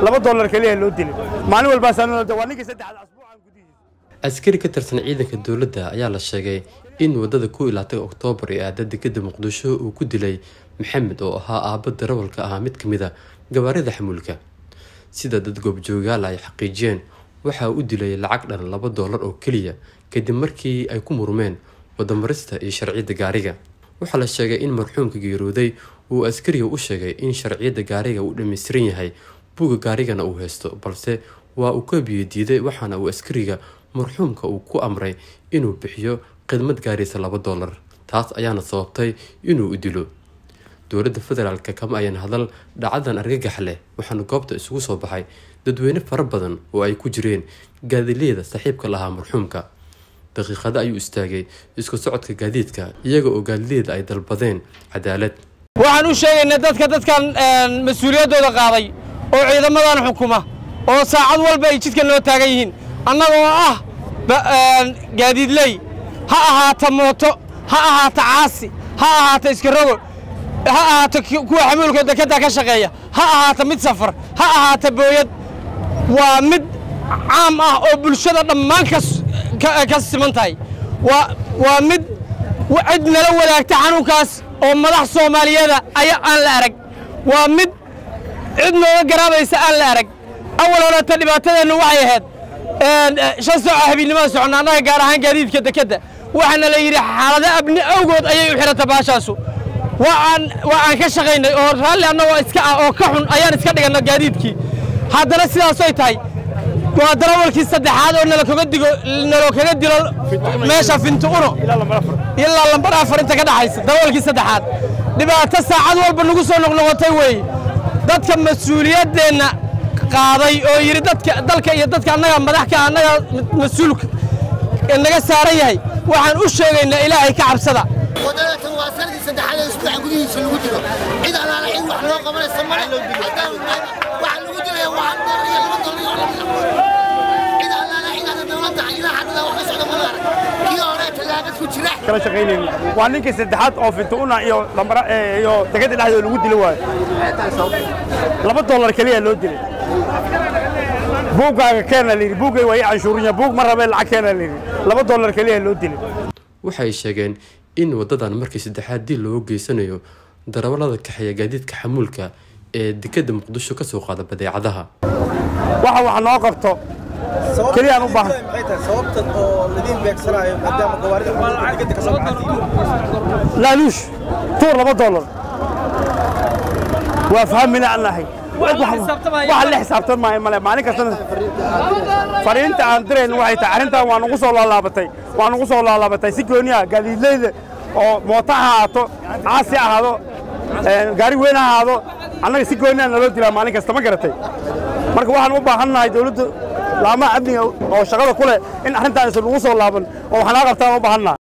laba dollar keliya loo dilay maalin walbaaswaa ninkii saddexaad asbuucan gudihiisa askari ka tirsan ciidanka dowladda ayaa la sheegay in wadada ku ilaatay oktoobar ee aada dekada muqdisho uu ku dilay maxamed oo ahaa aabba darawalka ahaa mid ka mid a gabaarida xamuulka sida dad goobjoogaal ay xaqiijiyeen waxa u dilay lacag dhan laba doolar oo keliya kadib markii ay ku murmeen wadamarista iyo sharciyadda gaariga waxaa la sheegay in marxuumka geerooday uu askariga u sheegay in sharciyadda gaariga uu dhammaystiran yahay buuga gaarigana uu haysto balse waa uu ka biyo diiday waxaana uu askariga marxuumka uu ku amray inuu bixiyo khidmad gaaraysa laba doolar taas ayaana sababtay inuu u dilo dowladda federaalk kama ayan hadal dhacadan argagax leh waxaana goobta isugu soo baxay dadweyne fara badan oo ay ku jireen gaadileeda saaxiibka lahaa marxuumka daqiiqado ayuu istaagay isku socodka gaadiidka iyaga oo gaadileeda ay dalbadeen cadaalad waxaan u sheegaynaa dadka dadkan mas-uuliyaddooda qaaday oo ciidamadan xukuma oo saacad walba ay jidka noo taagan yihiin annagoo ah gaadiidley ha ahaata mooto ha ahaata caasi ha ahaata iskarogo ha ahaata kuwa xamuulka dekadda ka shaqeeya ha ahaata mid safar ha ahaata booyad waa mid caam ah oo bulshada dhammaan ka siman tahay waa mid cid nala wadaagta xanuunkaas oo madax soomaaliyeeda aya aan la arag waa mid cid nooga garaabaysa aan la arag awal horeeta dhibaatadeennu waxay ahayd shan saaco habiennimada soconna annaga gaar ahaan gaadiidka dekedda waxaana la yidhi xaalado abni awgood ayay u xihata baashaasu waa aan ka shaqaynay oo raalli annagoo iska ah oo ka xun ayaan iska dhiganna gaadiidkii haddana sidaasoy tahay waa darawalkii saddexaad oo nalakaga digo nalo kaga dilo meesha finti uno ilaa lambar afar inta ka dhaxaysa darawalkii saddexaad dhibaato saacad walba nagu soo noqnoqotay weeye dadka mas-uuliyaddeenna qaaday oo yidhi dadka dalka iyo dadka annaga madaxka annaga mas-uulka naga saaran yahay waxaan u sheegaynaa ilaahay ka cabsada wadadatan waa sanadii saddexaad ee isbuuca gudihiisa lagu dilo cid alaala cid wax loo qabanaysa male waxaa lagu dilaya waa hal doolar iyo laba doolar iyo cid alaala cid aan dowladda ilaa haddana wax ka socda mana arag kii hore tallaagad ku jira kala shaqaynayni waa ninkii saddexaad oo fintuuna iyo lambara iyo dekada dhexdeeda lagu dili waayo laba dollar keliya loo dilay buuggaaga keena layidhi buuggay waa ii canshuurinya buug ma rabee lacag keena layidhi laba dollar keliya loo dilay waxay sheegeen in wadadan markii saddexaad dil loogu geysanayo darawallada kaxeeya gaadiidka xamuulka ee dekadda muqdisho ka soo qaada badeecadaha waxa wax noo qabto keliyaan u baahan laaluush tuur laba dollar waa fahmina aan nahay waxa la xisaabtan maayo male maalin kastana fariinta aan dirayn waxay tahay arrintan waa nugu soo laalaabatay waa nugu soo laalaabatay si gooniya gaadiidleyda oo mooto ha ahaato caasi ahaado gaari weyn ha ahaado annaga si gooniya naloo dilaa maalin kasta ma garatay marka waxaan u baahan nahay dawladda laamaha amniga oo shaqada ku leh in arrintaan isan nugu soo laaban oo waxnaa qabtaan u baahan nahay